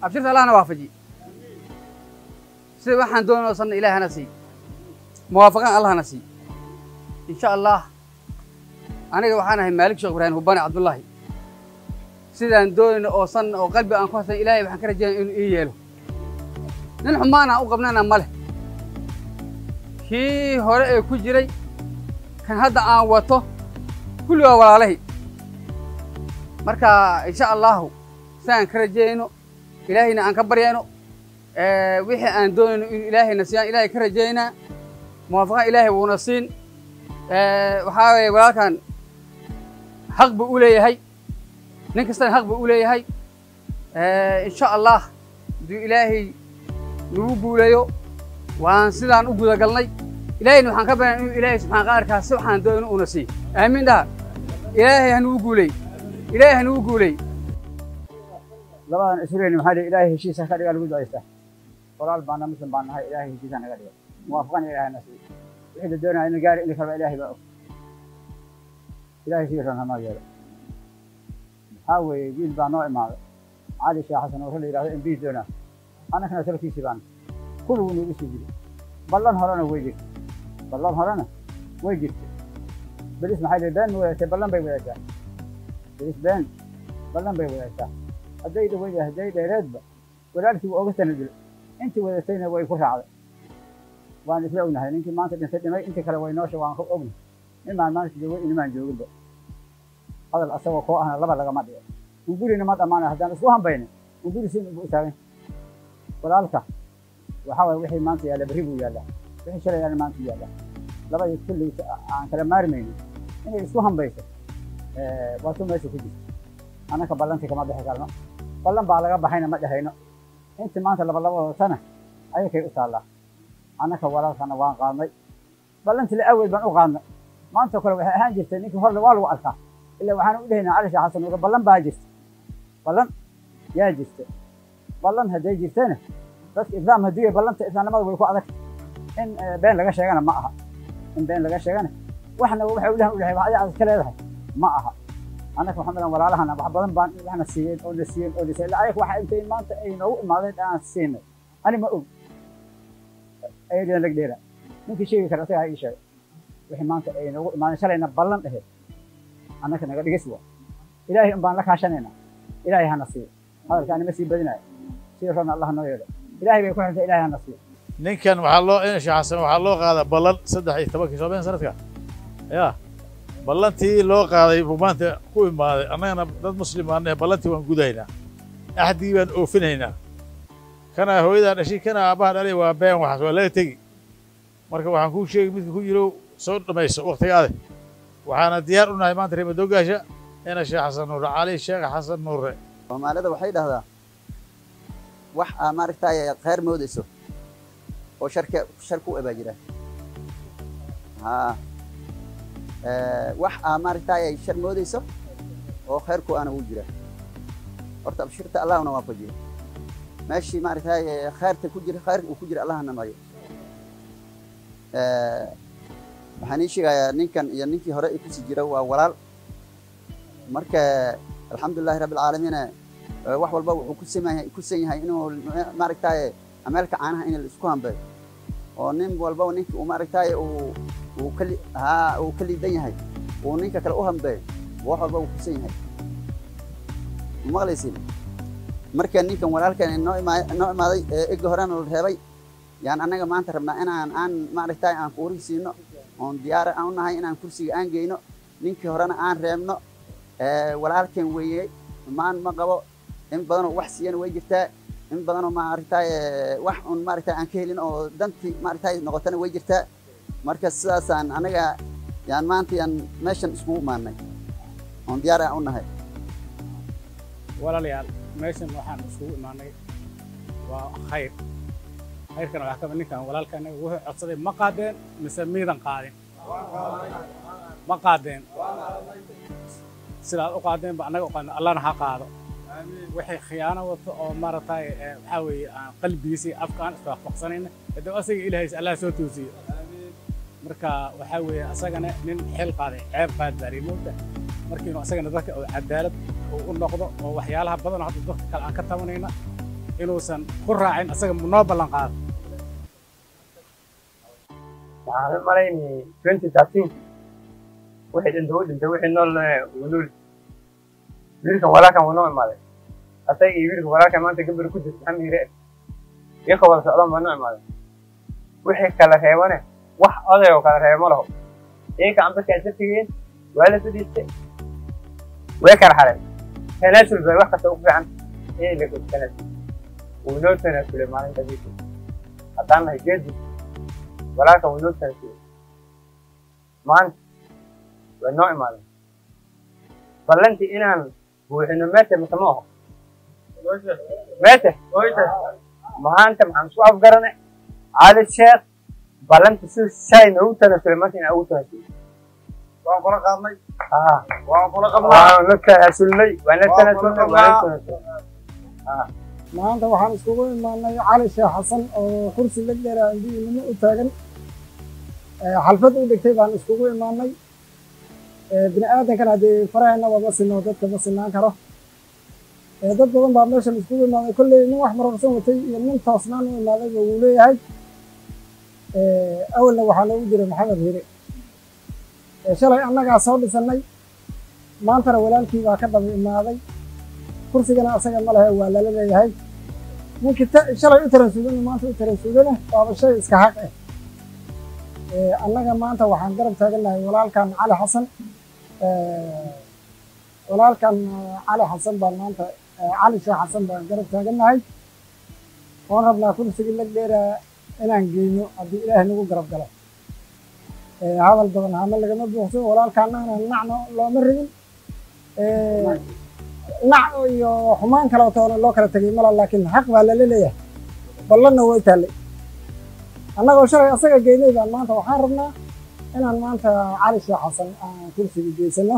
abshirta allahna waafaji sida waxaan doonayno sanna ilaah hana sii muwaafaqan allah hana sii insha allah aniga waxaan ahay maalik sheekh ibraahim hubani cabdullaahi sidaan doonayno oo sanna oo qalbi aan ku hasan ilaahay waxaan ka rajaynaya inuu ii yeelo nin xumaan aan u qabnana ma leh kii hore ee ku jiray kan hadda aan wato kulli waa walaalahi marka insha allahu sidaan ka rajayno ilaahayna aan ka baryayno wixii aan doonayno inuu ilaahayna siiyaan ilaahay ka rajaynaa muwaafaqan ilaahay wuuna siin waxaa weeye walaalkan xaq buu u leeyahay nin kastana xaq buu u leeyahay insha allah hadduu ilaahay nagu guuleeyo waan sidaan u gudagalnay ilaahayna waxaan ka baryana inuu ilaahay subxaan qaarkaa si waxaan doonayno uuna siiyo aamiin dhaha ilaahay hanugu guuley ilaahay hanugu guuley labadan isreeni maxaa dhihi ilaahay heshiisa ka dhiga lagu ducaystaa walaal baana muslim baan nahay ilaahay heshiisa naga dhiga muwaafaqan ilaahay na siiyo wixii la doonaya in gaari in kalba ilaahay baa og ilaahay sii ran hanoo yeelo maxaa weeye wiil baa noo imaaday cali sheekh xasan oo la yidhahdo mb doonaa annagana salkiisii baan kulligu nagu sii jiri ballan horena way jirtay ballan horena way jirtay belis maxay dhihi been ma wadaagtay ballan bay wadaagtaa belis been ballan bay wadaagtaa hadday dhaweyda hadday dheereedba walaalkii waa oga sanadil intii wadatayna way ku raacday waan isla ognahay ninkii maanta dhintay dhimay intii kale way noosha waan ka ognahay nimaan maanta joogay inimaan jooginba hadal asagoo koo ahna laba lagama dhigo ungurina ma dhammaanay haddaan isku hambayna unguri sin ugu taagan walaalka waxaa waye wixii maanta yaalla berri buu yaallaa wixii shalay yaalla maanta yaallaa labadii kulli aan kala maarmaynin inay isku hambayso waa tu meesha ku jirta annaka ballantii kama bixi karno ballan baa laga baxayna ma dhehayno intii maanta laba laba wadatana ayakay u taallaa annaka walaalkana waan qaadnay ballantii la aweed baan u qaadnay maanta kale waxay ahaan jirtay ninkii horle waa lagu arkaa ilaa waxaan u dhehaynaa cali sheekh xasan uga ballan baa jirta ballan yaa jirta ballan hadday jirtana dadka islaam haddii ballanta islaamnimada way ku adag in been laga sheegana ma aha in been laga sheegana waxna waxay u dhahan u dhahay wax adiga ka leedahay ma aha annaka waxaan dhahan walaalahana wax badan baan waxna siiyeen oo na siiyeen oo na siiyeen ayaga waxa intay maanta ay noogu imaadeen aan siinay ani ma og ayadina lag dheera ninkii sheegi kara asagaa ii sheegay wixii maanta ay noogu imaadeen shalayna ballan dhaheed annaka naga dhigis waa ilaahay un baan la kaashanaynaa ilaahay hana siiyo hadalka anima sii badinayo sida rabna allah noo yeelo ilaahay bay ku xirtay ilaahay hana siiyo ninkan waxaa loo in sheekh xasan waxaa loo qaadaa ballan saddex iyo tobankii soobeen sanadka ya ballantii loo qaaday buu maanta ku imaaday annagana dad muslim baan nahay ballantii waan gudaynaa axdigii baan oofinaynaa kana hooyadaa dhashay kana aabbaha dhalay waa been waxaas waa laga tegi marka waxaan kuu sheegi midka ku jiro soo dhammayso waktigaade waxaana diyaar u nahay maanta reemadoogaasha ina sheekh xasan nuure cali sheekh xasan nuure soomaalida waxay dhahdaa wax aa maaragtay khayr moodayso oo sharka shar ku abaa jira haa wax aa maaragtay shar moodayso oo khayrku aana u jira horta abshirta allahna waafajiyo meeshii maaragtay khayrta ku jira khayrka uu ku jira allahna mariyo waxaan ii sheegayaa ninkan iyo ninkii hore ee kusii jira waa walaal marka alxamdulilahi rabbi alcaalamiin wax walba wuxuu ku sameeyahay ku san yahay inuu maaragtay ameelka caanaha in la isku hambeeyo oo nin walba ninka uu maaragtay uu uu ka haa uu ka liidan yahay uu ninka kale u hambeeyo wax walba uu ku san yahay maqlaysin marka ninkan walaalkan noo imaa noo imaaday ega horena la reebay yaan annaga maanta rabnaa inaan aan maaragtay aan kuuri siino oon diyaara aan u nahay inaan kursiga aan geyno ninkii horena aan reebno walaalkan weeye maan ma qabo in badanoo wax siiyana way jirtaa in badanoo maaragtay wax un maaragtay aan ka helin oo dantii maaragtay noqotana way jirtaa marka sidaasaan anaga yaan maanta yaan meeshan iskugu imaanay oon diyaar aan u nahay walaalayaal meeshan waxaan iskugu imaanay waa khayr khayrkana waxaa kamid ninkan walaalkan wuxuu codsaday ma qaadeen mise miidan qaadin ma qaadeen sidaad u qaadeen ba annaga u qaadeen allana ha qaado wixii khiyaano wato oo maaragtay waxaa weeye aan qalbigiisii afka aan iswaafaqsanayna haddaba asaga ilaahaysa allah soo toosiyo marka waxaa weeye asagana nin xil qaaday ceeb qaad baa remoota markiinu asagana dadka oo cadaalad uu u noqdo oo waxyaalaha badan oo hadda dadka kale aan ka tabanayna inuusan ku raacin asaga noo ballan qaado waxaan u malaynayay twenty thirteen wixii dhintay wuu dhintay wixii nool wuu nool wiilkan walaalkan wuu noo imaaday asaga iyo wiilka walaalkan maanta gabar ku jirta maxamed yire iyaka wada socdaan baa noo imaaday wixii kala reebane wax oday oo kala reeba ma laho iyaka ambaskaa safigeen waa la fadhiistay way kala xareen tanaasul bay wax kasta ugu fiican inay la tanaasul wuu noo tanaasulay maalinta diisa haddaan nahay geedi walaalkan wuu noo tanaasulay maanta way noo imaadeen ballantii inaan buuxino meete mise ma aho meete maanta maxaan isku afgarane cali sheekh ballanti si shay noogu tanaasulay maanta inaan ugu tanaasulay waan kula qaadnay haa waan kula qabnaa waan la tanaasulnay waan la tanaasulnay waan la tanaasulnay maanta waxaan iskugu imaanay cali sheekh xasan oo kursi la dheeraa indiinimo u taagan xalfad u dhigtay baan iskugu imaanay bini aadankan haddii faraheenaba ma sino dadka ma sinaan karo dad badan baa meeshan iskugu imaaday kolley nin wax marorsan watay iyo nin toosnaan u imaadayba wuu leeyahay awalna waxaa noogu jiray maxamed hire shalay annagaa soo dhisannay maantana walaalkii baa ka daba imaaday kursigana asaga ma lehe waa lala leeyahay ninkii shalay u taransuudana maanta u taransuudana waaba shay iska xaq ah annaga maanta waxaan garab taagannahay walaalkan cali xasan walaalkan cali xasan baan maanta cali sheekh xasan baan garab taagannahay waan rabnaa kursigii lag dheeraa inaan geyno haddii ilaahay nagu garab galo hadal badan hama lagama buuxso walaalkaanana nacno looma rigin nac iyo xumaan kaleetoona loo kala tegay mala laakiin xaq baa lala leeyahay ballanna way taallay annagoo shalay asaga geynay baan maanta waxaan rabnaa inaan maanta cali sheekh xasan aan kursiga geysano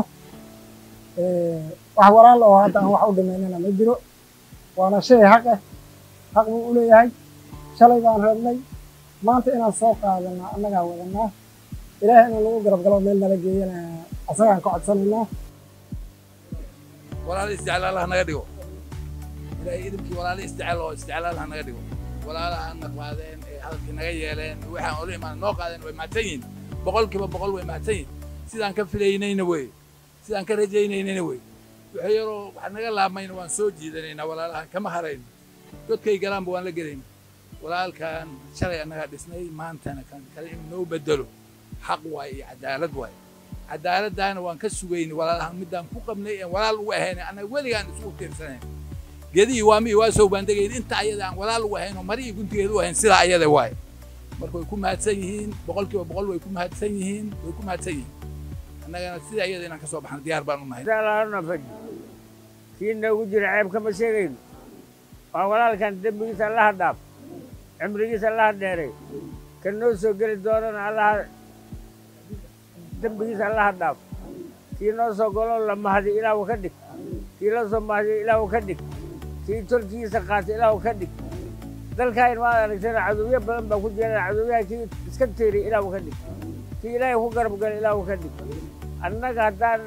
wax walaal oo hadda aan wax u dhimaynana ma jiro waana shay xaq ah xaq buu u leeyahay shalay baan rabnay maanta inaan soo qaadana annagaa wadanaa ilaahay inuu nagu garab galo meel nala geeyana asagaan ka codsanaynaa walaalo isticlaal ha naga dhigo ilaahay idimkii walaalo isticlaal oo isticlaal ha naga dhigo walaalaha na qaadeen ee hadalkii naga yeeleen waxaan ola imaan noo qaadeen way mahadsan yihin boqolkiiba boqol way mahadsan yihin sidaan ka filaynayna wey sidaan ka rajaynaynayna wey waxa yaroo wax naga laabmayna waan soo jiidanaynaa walaalahan kama harayno godkay galaanba waan la gelayna walaalkan shalay annagaa dhisnay maantana kan kale in noo bedelo xaq waaye iyo cadaalad waaye cadaaladdaana waan ka sugaynay walaalahan middaan ku qabnay een walaal ugu ahayn annaga weligaan isugu tiirsanayn gedihii waami waa soo baandegayn inta ayada aan walaal ugu ahayn oo mari iyo guntigeed u ahayn sidaa ayada waaye marka way ku mahadsan yihiin boqolkiiba boqol way ku mahadsan yihiin way ku mahadsan yihiin annagana sida ayada inaan ka soo baxno diyaar baan u nahay faji kii noogu jira ceeb kama sheegayno waa walaalkan dembigiisa allaha dhaaf cimrigiisa allaha dheeray kan noo soo geli doonana allaha dembigiisa allaha dhaaf kii noo soo golo la mahdi ilaahu ka dhig kii la soo mahdiyo ilaahu ka dhig kii tolkiisa qaata ilaahu ka dhig dalkaan maad aragtana cadowyo badan baa ku jira cadowyaha kii iska teeriy ilaahu ka dhig kii ilaahay ku garab gala ilaahu ka dhig annaga haddaan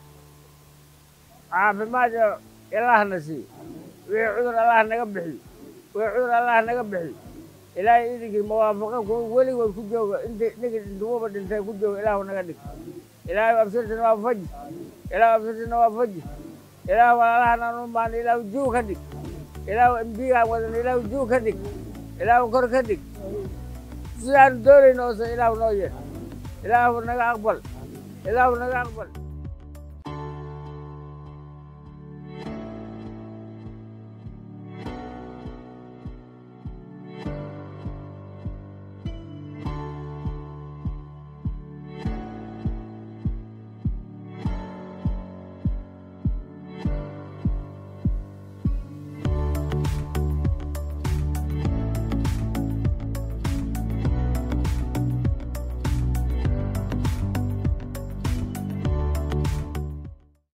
caafimaad ilaahna siiyo wixii cudur allah naga bixiyo wixii cudur allah naga bixiyo ilaahay idinkii muwaafaqo kuwa weligood ku jooga inta ninka intuguba dhintay ku jooga ilaahu naga dhig ilaahay absirtina waa faji ilaahu absirtina waa faji ilaahu walaalahan aan u maana ilaahu juu ka dhig ilaahu embigaan wadan ilaahu juu ka dhig ilaahu kor ka dhig sidaanu doonayno ose ilaahu noo yeer ilaahu naga aqbal ilaahu naga aqbal